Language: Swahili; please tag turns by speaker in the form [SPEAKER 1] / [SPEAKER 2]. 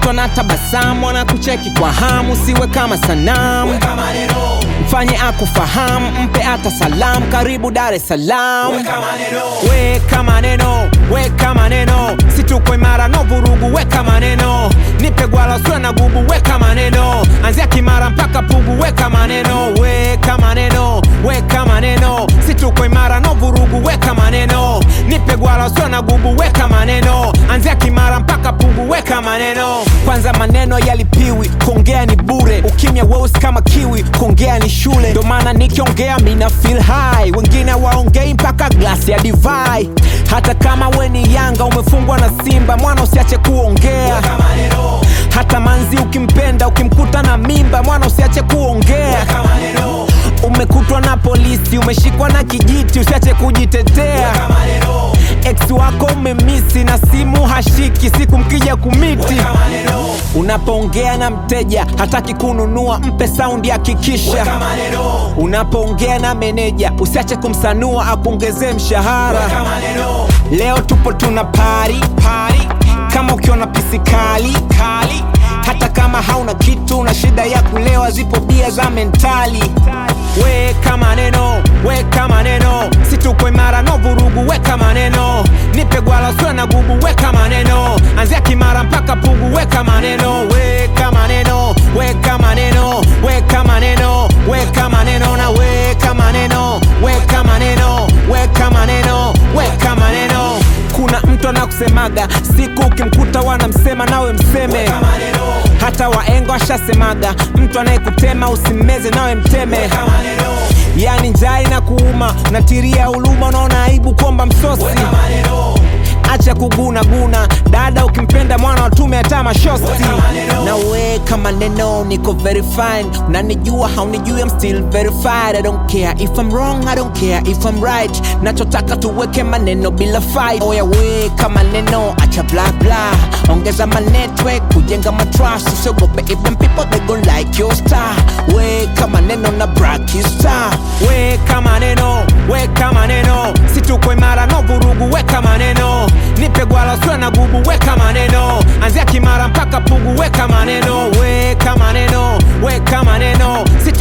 [SPEAKER 1] watu wanatabasamu wanakucheki kwa hamu siwe kama sanamu
[SPEAKER 2] weka maneno
[SPEAKER 1] mfanye akufahamu mpe hata salamu karibu dar es salaam
[SPEAKER 2] weka maneno
[SPEAKER 1] weka maneno weka maneno situko imara no vurugu weka maneno nipe gwala usiwe na gubu weka maneno anzia kimara mpaka pugu weka maneno weka maneno weka maneno situko imara no vurugu weka maneno nipe gwala usiwe na gubu weka maneno anzia kimara mpaka pugu weka maneno kwanza maneno yalipiwi kuongea ni bure ukimya weusi kama kiwi kuongea ni shule ndo maana nikiongea mina feel high wengine waongei mpaka glasi ya divai hata kama we ni yanga umefungwa na simba mwana usiache kuongea
[SPEAKER 2] weka maneno
[SPEAKER 1] hata manzi ukimpenda ukimkuta na mimba mwana usiache kuongea
[SPEAKER 2] weka maneno
[SPEAKER 1] umekutwa na polisi umeshikwa na kijiti usiache kujitetea
[SPEAKER 2] weka maneno
[SPEAKER 1] ex wako umemisi na simu hashiki siku mkija kumiti
[SPEAKER 2] weka maneno
[SPEAKER 1] unapoongea na mteja hataki kununua mpe saundi hakikisha
[SPEAKER 2] weka maneno
[SPEAKER 1] unapoongea na meneja usiache kumsanua akuongezee mshahara
[SPEAKER 2] weka maneno
[SPEAKER 1] leo tupo tuna pari pari kama ukiona pisi kali kali hata kama hauna kitu na shida ya kulewa zipo bia za mentali weka maneno weka maneno situko imara no vurugu weka maneno nipe gwala usiwe na gubu weka maneno anzia kimara mpaka pugu weka maneno weka maneno weka maneno weka maneno weka maneno na weka maneno weka maneno weka maneno weka maneno kuna mtu anakusemaga siku ukimkuta wanamsema nawe mseme
[SPEAKER 2] weka maneno
[SPEAKER 1] hata waengo ashasemaga mtu anayekutema usimmeze nawe mteme
[SPEAKER 2] weka maneno
[SPEAKER 1] yani njaa na kuuma unatiria huluma unaona aibu kwamba msosi
[SPEAKER 2] weka maneno
[SPEAKER 1] acha kuguna guna dada ukimpenda mwana watume hata mashosti
[SPEAKER 2] Weka maneno.
[SPEAKER 1] na weka maneno niko very fine unanijua haunijui I'm still verified I don't care if I'm wrong I don't care if I'm right nachotaka tuweke maneno bila fight oya weka maneno acha bla bla ongeza manetwork kujenga matrust usiogope if them people they gon like your star weka maneno na brakista weka maneno weka maneno situko imara no vurugu weka maneno nipe gwala usiwe na gubu weka maneno anzia kimara mpaka pugu weka maneno weka maneno weka maneno Situ